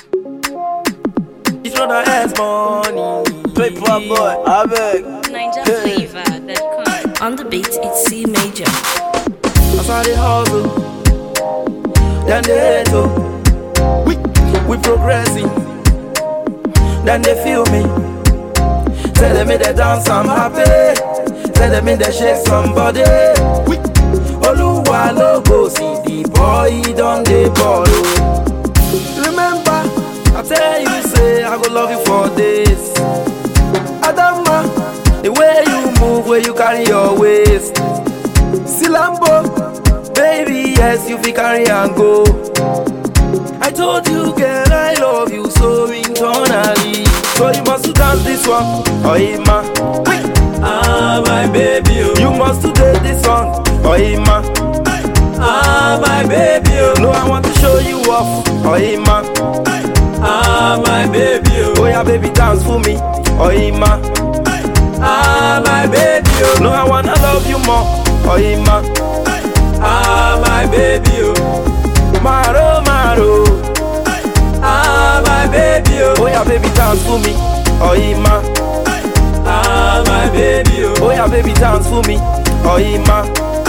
It's not a ass money. Paper boy, I beg. Ninja flavor that comes. On the beat, it's C major. That's how they hustle. Then they hate oh. We we progressing. Then they feel me. Tell them in the dance I'm happy. Tell them in the shake somebody. We Oluwa logo see the boy don dey ball oh. Remember, I tell you say I go love you for days. Adama, the way you move, where you carry your waist. Silambo, baby, yes, you fi carry and go. I told you, girl, I love you so internally. So you must to dance this one, oh Ima. Ah, my baby, oh. you must to date this song, oh Ima. Ah, my baby, oh. no, I want to show you off, oh Ima. Ah, my baby, oh. oh yeah, baby, dance for me, oh Ima. Ah, my baby, oh. No, I wanna love you more, oh Ima. Ah, my baby, oh. Maro, Maro. Ah, my baby, oh. Oh yeah, baby, dance for me, oh Ima. Ah, my baby, oh. Oh yeah, baby, dance for me, oh Ima.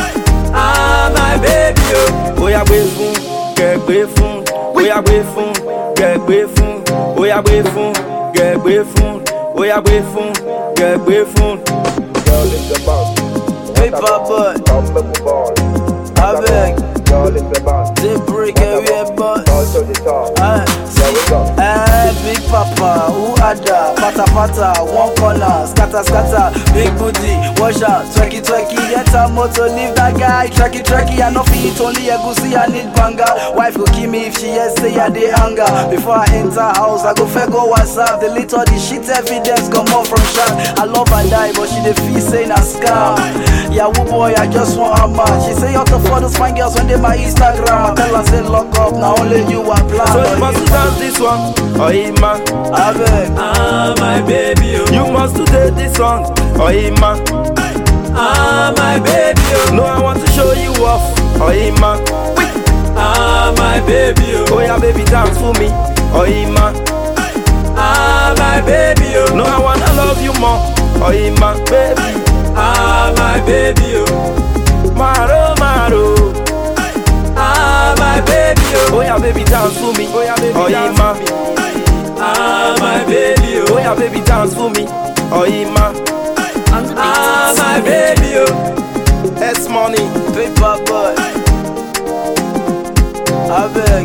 Ah, my baby, oh. Oh yeah, gbé fún, kẹ́ gbé fún. Oh yeah, gbé fún, kẹ́ gbé fún. Oh yeah, gbé fún, kẹ́ gbé fún. Oh yeah, gbé fún, kẹ́ gbé fún. Girl in the band. Paper boy, Unbelievable ball. I beg. Girl in the band. They break every boy. All to the top. Ah, There we go. Eh, big papa, who ada? Pata pata, one corner, scatter scatter, big booty, wash out, twerky twerky, get a motor, leave that guy, trekky trekky, I no fit eat only egusi, I need banga. Wife go kill me if she hear say I dey anger. Before I enter house, I go fair go WhatsApp, delete all the shit evidence, come out from shark. I love her die, but she dey feel say na scam. Yahoo boy, I just want her man. She say out of all those fine girls when they my Instagram. I tell her say lock up, now only you I plan. So you must to dance this one, oh Ima. I beg. Ah, my baby, oh. You must to date this song, oh Ima. Ah, my baby, oh. No, I want to show you off, oh Ima. Ah, my baby, oh. Oh yeah, baby, dance for me, oh Ima. Ah, my baby, oh. No, I wanna love you more, oh Ima, baby. Ah, my baby, oh. Maro, Maro. Ah, my baby, oh. Oh yeah, baby, dance for me, oh yeah, baby, oh Ima. Ah, my baby, oh. Oh yeah, baby, dance for me, oh Ima. On the beat, Ah, it's C my major. baby, oh. S money. Paper boy. I beg.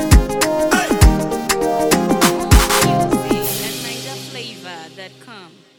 Music at ninjaflavor.com.